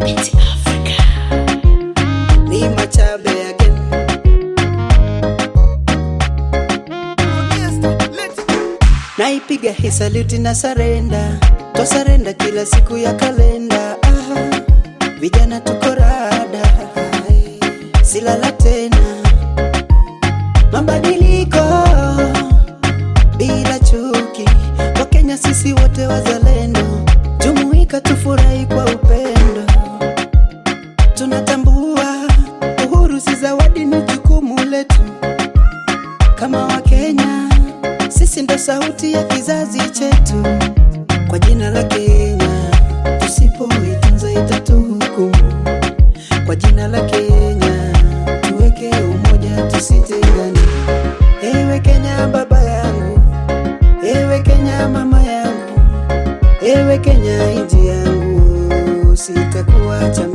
It's Africa. ni machabe again. Naipiga hii saluti na sarenda, twasarenda kila siku ya kalenda. Ah, vijana tuko rada, silala tena, mabadiliko bila chuki. Wakenya sisi wote wazalendo, jumuika tufurahi kwa upendo tunatambua uhuru si zawadi, ni jukumu letu kama Wakenya. Sisi ndo sauti ya kizazi chetu, kwa jina la Kenya tusipoitunza itatuhukumu. Kwa jina la Kenya tuweke umoja, tusitengane. Ewe Kenya baba yangu, ewe Kenya mama yangu, ewe Kenya inji yangu, sitakuacha